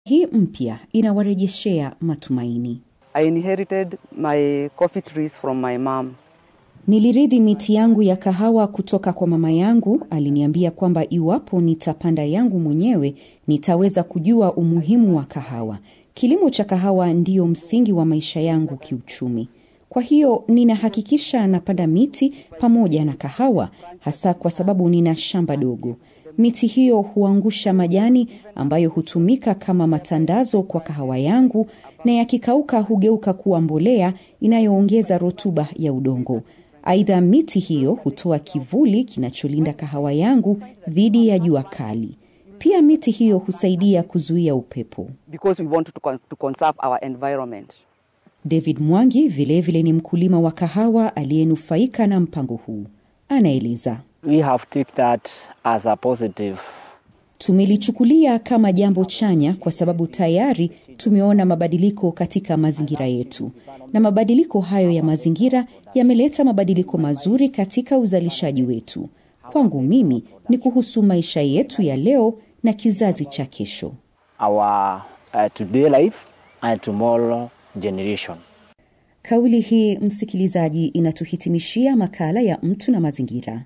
Hii mpya inawarejeshea matumaini. I inherited my coffee trees from my mom. Nilirithi miti yangu ya kahawa kutoka kwa mama yangu. Aliniambia kwamba iwapo nitapanda yangu mwenyewe nitaweza kujua umuhimu wa kahawa. Kilimo cha kahawa ndiyo msingi wa maisha yangu kiuchumi. Kwa hiyo ninahakikisha napanda miti pamoja na kahawa, hasa kwa sababu nina shamba dogo. Miti hiyo huangusha majani ambayo hutumika kama matandazo kwa kahawa yangu, na yakikauka hugeuka kuwa mbolea inayoongeza rutuba ya udongo. Aidha, miti hiyo hutoa kivuli kinacholinda kahawa yangu dhidi ya jua kali. Pia miti hiyo husaidia kuzuia upepo. because we want to, con- to conserve our environment. David Mwangi vilevile vile ni mkulima wa kahawa aliyenufaika na mpango huu. Anaeleza. We have take that as a positive. Tumelichukulia kama jambo chanya kwa sababu tayari tumeona mabadiliko katika mazingira yetu, na mabadiliko hayo ya mazingira yameleta mabadiliko mazuri katika uzalishaji wetu. Kwangu mimi ni kuhusu maisha yetu ya leo na kizazi cha kesho. Our uh, today life and tomorrow generation. Kauli hii, msikilizaji, inatuhitimishia makala ya mtu na mazingira.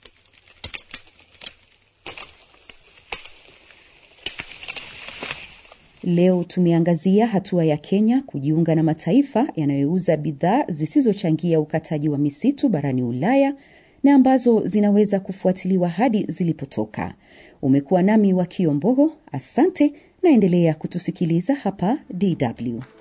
Leo tumeangazia hatua ya Kenya kujiunga na mataifa yanayouza bidhaa zisizochangia ukataji wa misitu barani Ulaya na ambazo zinaweza kufuatiliwa hadi zilipotoka. Umekuwa nami wa Kiombogo, asante, naendelea kutusikiliza hapa DW.